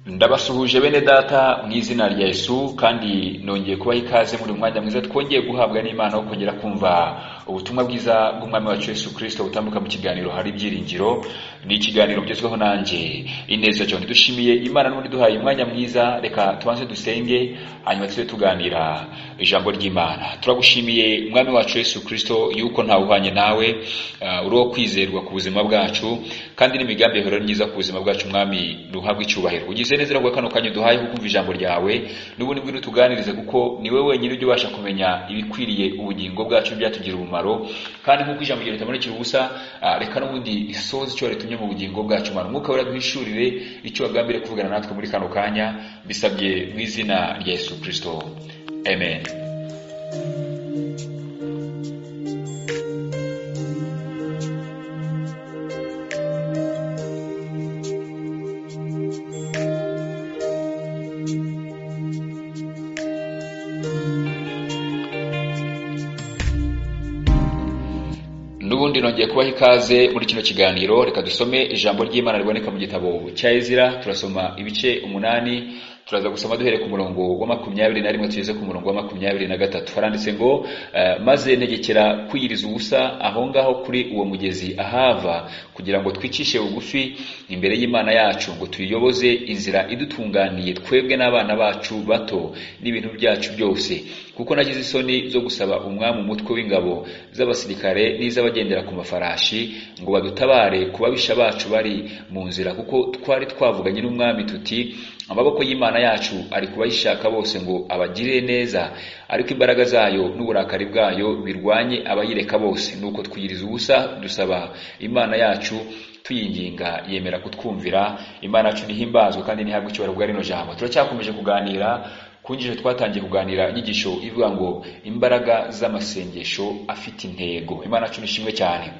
ndabasuhuje bene data mu izina rya Yesu kandi nongeye kubaha ikaze muri uyu mwanya mwiza twongeye guhabwa n'Imana wo kongera kumva ubutumwa bwiza bw'umwami wacu Yesu Kristo butambuka mu kiganiro hari ibyiringiro ni ikiganiro ugezweho nanjye ineza cyane dushimiye Imana n'ubundi duhaye umwanya mwiza reka tubanze dusenge hanyuma tujye tuganira ijambo ry'Imana turagushimiye umwami wacu Yesu Kristo yuko ntawe uhanye nawe uh, uriho kwizerwa ku buzima bwacu kandi n'imigambi yawe myiza ku buzima bwacu mwami duhabwe icyubahiro ugize neza rero kano kanya duhaye kukumva ijambo ryawe n'ubundi bw'ino tuganirize kuko niwe wenyine ujya ubasha kumenya ibikwiriye ubugingo bwacu byatugira umumaro kandi nk'uko ijambo ryawe ritamurikira ubusa uh, reka n'ubundi isoza icyo ritumye mu bugingo bwacu mwami umwuka wera duhishurire icyo wagambiriye kuvugana natwe muri kano kanya bisabye mu izina rya Yesu Kristo amen n'ubundi nongeye kubaha ikaze muri kino kiganiro reka dusome ijambo ry'imana riboneka mu gitabo cya ezira turasoma ibice umunani turaza gusoma duhere ku murongo wa makumyabiri na rimwe tugeze ku murongo wa makumyabiri na gatatu haranditse ngo uh, maze negekera kwiyiriza ubusa aho ngaho kuri uwo mugezi ahava kugira ngo twicishe bugufi imbere y'imana yacu ngo tuyiyoboze inzira idutunganiye twebwe n'abana bacu bato n'ibintu byacu byose kuko nagize isoni zo gusaba umwami umutwe w'ingabo z'abasirikare n'iz'abagendera ku mafarashi ngo badutabare ku babisha bacu bari mu nzira kuko twari twavuganye n'umwami tuti amaboko y'imana yacu ari kubayishaka bose ngo abagirire neza ariko imbaraga zayo n'uburakari bwayo birwanye abayireka bose nuko twiyiriza ubusa dusaba imana yacu tuyinginga yemera kutwumvira imana yacu nihimbazwe kandi ntihabwe icyubahiro bwa rino jambo turacyakomeje kuganira ku ngingo twatangiye kuganira inyigisho ivuga ngo imbaraga z'amasengesho afite intego imana yacu nishimwe cyane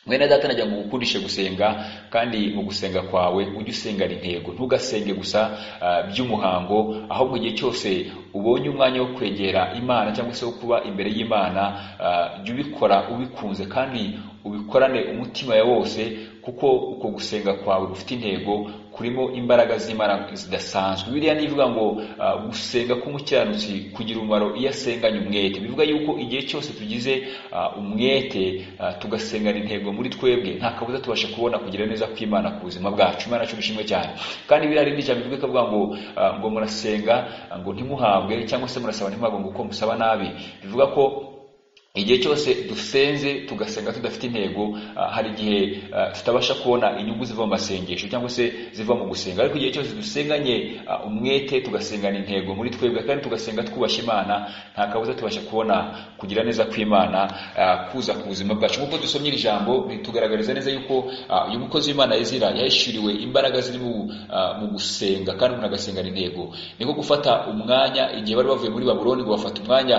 mwene data najya ngo gukundishe gusenga kandi mu gusenga kwawe ujye usengana intego ntugasenge gusa uh, by'umuhango ahubwo igihe cyose ubonye umwanya wo kwegera imana cyangwa se wo kuba imbere y'imana jya uh, ubikora ubikunze kandi ubikorane umutima ya wose kuko uko gusenga kwawe gufite intego kurimo imbaraga z'imana zidasanzwe biriya nivuga ngo uh, gusenga k'umukiranutsi kugira umumaro iyo asenganye umwete bivuga yuko igihe cyose tugize uh, umwete uh, tugasengana intego muri twebwe nta kabuza tubasha kubona kugira neza kw'imana ku buzima bwacu imana yacu bishimwe cyane kandi biriya rindi jambo bivuga kavuga ngo ngo murasenga ngo ntimuhabwe cyangwa se murasaba ntimuhabwe ngo uko musaba nabi bivuga ko igihe cyose dusenze tugasenga tudafite intego uh, hari igihe uh, tutabasha kubona inyungu ziva mu masengesho cyangwa se ziva mu gusenga ariko igihe cyose dusenganye uh, umwete tugasengana intego muri twebwe kandi tugasenga twubasha imana nta kabuza tubasha kubona kugira neza kw'imana kuza ku buzima bwacu nk'uko dusomye iri jambo ritugaragariza neza yuko uyu mukozi w'imana yazira yahishuriwe imbaraga ziri mu gusenga kandi umuntu agasengana intego niko gufata umwanya igihe bari bavuye muri babuloni ngo bafata umwanya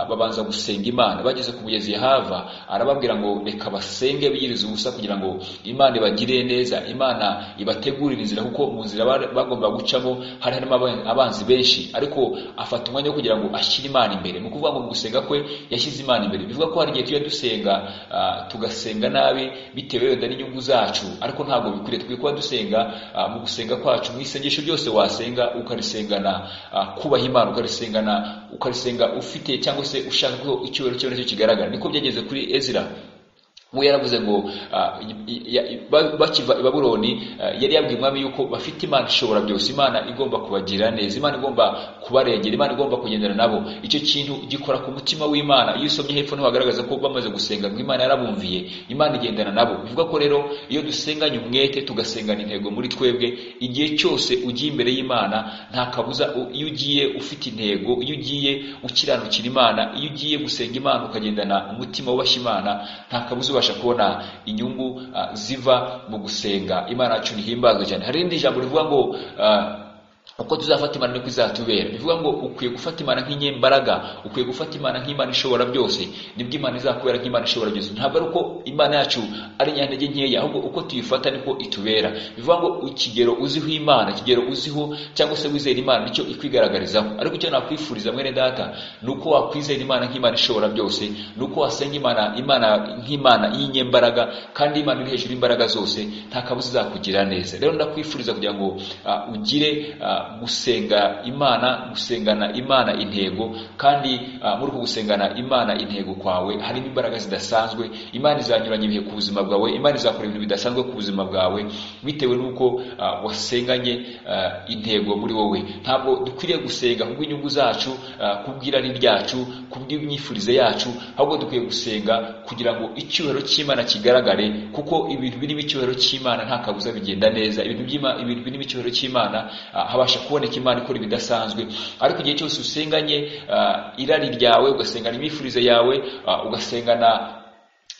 babanza gusenga imana bageze ku mugezi hava arababwira ngo reka basenge biyiriza ubusa kugira ngo imana ibagirire neza imana ibategurire inzira kuko mu nzira bagomba gucamo hari harimo abanzi benshi ariko afata umwanya wo kugira ngo ashyire imana imbere ni ukuvuga ngo mu gusenga kwe yashyize imana imbere bivuga ko hari igihe tujya dusenga tugasenga nabi bitewe wenda n'inyungu zacu ariko ntabwo bikwiriye dukwiye kuba dusenga mu gusenga kwacu mu isengesho ryose wasenga ukarisengana kubaha imana ukarisengana ukarisenga ufite cyangwa se ushaka ko icyubahiro cyawe nicyo kigaragara niko byageze kuri ezira we yaravuze ngo bakiva i babuloni yari yabwiye umwami yuko bafite imana ishobora byose imana igomba kubagirira neza imana igomba kubarengera imana igomba kugendana nabo icyo kintu gikora ku mutima w'imana iyo usomye hepfo niho hagaragaza ko bamaze gusenga ngo imana yarabumviye imana igendana nabo bivuga ko rero iyo dusenganye umwete tugasengana intego muri twebwe igihe cyose ugiye imbere y'imana nta kabuza iyo ugiye ufite intego iyo ugiye ukiranukira imana iyo ugiye gusenga imana ukagendana umutima wubashye imana nta kabuza tubasha kubona inyungu uh, ziva mu gusenga imana yacu nihimbazwe cyane hari irindi jambo rivuga ngo uh, uko tuzafata imana niko izatubera bivuga ngo ukwiye gufata imana nk'inyembaraga ukwiye gufata imana nk'imana ishobora byose nibwo imana izakubera nk'imana ishobora byose ntabwo ari uko imana yacu ari nyantege nkeya ahubwo uko tuyifata niko itubera bivuga ngo ikigero uziho imana ikigero uziho cyangwa se wizera imana nicyo ikwigaragarizaho ariko icyo nakwifuriza mwene data ni uko wakwizera imana nk'imana ishobora byose ni uko wasenga imana imana nk'imana y'inyembaraga kandi imana iri hejuru y'imbaraga zose nta kabuza izakugirira neza rero ndakwifuriza kugira ngo ah, ugire ah, gusenga imana gusengana imana intego kandi ah, muri uku gusengana imana intego kwawe harimo imbaraga zidasanzwe imana izanyuranya ibihe ku buzima bwawe imana izakora ibintu bidasanzwe ku buzima bwawe bitewe n'uko ah, wasenganye ah, intego muri wowe ntabwo dukwiriye gusenga kubw'inyungu zacu ah, kubw'irari ryacu kubw'imyifurize yacu ahubwo dukwiye gusenga kugira ngo icyubahiro cy'imana kigaragare kuko ibintu birimo icyubahiro cy'imana nta kabuza bigenda neza ibintu by'ima- ibintu birimo icyubahiro cy'imana ah, habasha kuboneka imana ikora ibidasanzwe ariko igihe cyose usenganye ah, irari ryawe ugasengana imifurize yawe ah, ugasengana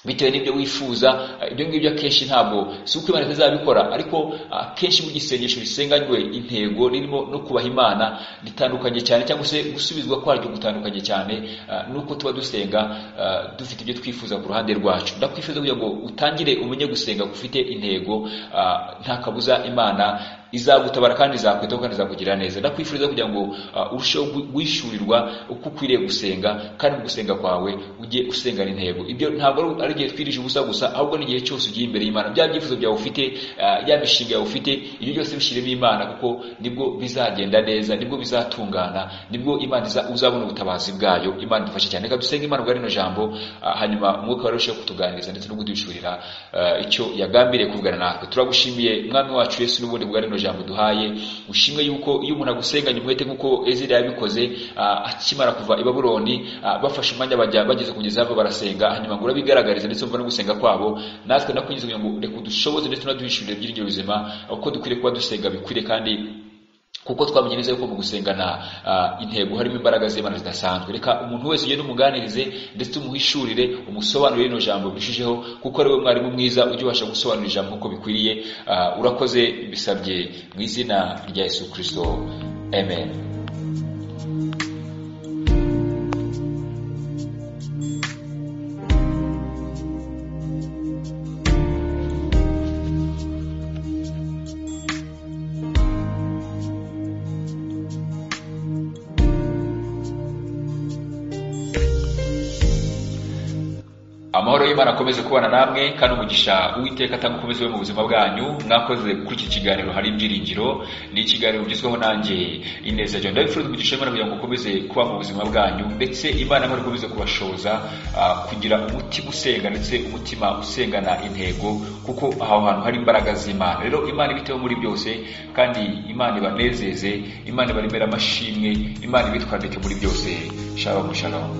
bitewe n'ibyo wifuza ah, ibyo ngibyo akenshi ntabwo si uko imana itazabikora ariko akenshi mu gisengesho bisenganywe intego ririmo no kubaha imana ritandukanye cyane cyangwa se gusubizwa kwaryo gutandukanye cyane ah, nuko tuba dusenga ah, dufite ibyo twifuza ku ruhande rwacu ndakwifuza kugira ngo utangire umenye gusenga gufite intego ah, nta kabuza imana izagutabara kandi izakwitaho kandi izakugirira neza ndakwifuriza kugira ngo ah, urusheho gu- guhishurirwa uko ukwiriye gusenga kandi mu gusenga kwawe ujye usengana intego ibyo ntabwo ari- ari igihe twirije ubusa gusa ahubwo n'igihe cyose ugiye imbere y'imana bya byifuzo byawe ufite ah, ya mishinga yawe ufite ibyo byose bishyiremo imana kuko nibwo bizagenda neza nibwo bizatungana nibwo imana iza- uzabona ubutabazi bwayo imana idufashe cyane reka dusenge imana bwa rino jambo ah, hanyuma umwuka wawe arusheho kutuganiriza ndetse no kuduhishurira ah, icyo yagambiriye kuvugana natwe turagushimiye mwami wacu yesu n'ubundi bwa rino jambo duhaye ushimwe yuko iyo umuntu agusenganya umwete nk'uko ezira yabikoze ah, akimara kuva i babuloni ah, bafashe umwanya bajya bageze kugeza hava barasenga hanyuma ngo urabigaragarize ndetse umva no gusenga kwabo natwe ndakwinjiza kugira ngo reka udushoboze ndetse unaduhishurire byiringiro bizima uko dukwiriye kuba dusenga bikwiriye kandi kuko twamenye neza yuko mu gusengana ah, intego harimo imbaraga z'imana zidasanzwe reka umuntu wese ugenda umuganirize ndetse umuhishurire umusobanurire rino jambo birushijeho kuko ari we mwarimu mwiza ujya ubasha gusobanura ijambo nk'uko bikwiriye Ah, urakoze bisabye mu izina rya yesu kirisito amen amahoro y'imana akomeze kubana namwe kandi umugisha uwiteka atanga ukomeze we mu buzima bwanyu mwakoze kuri iki kiganiro hari ibyiringiro ni ikiganiro ugizweho nanjye ineza john ndabifuza umugisha w'imana kugira ngo ukomeze kuba mu buzima bwanyu ndetse imana imana ikomeze kubashoza ah, kugira umutima usenga ndetse umutima usengana intego kuko aho hantu hari imbaraga z'imana rero imana ibiteho muri byose kandi imana ibanezeze imana ibaremere amashimwe imana ibitwandike muri byose shalom shalom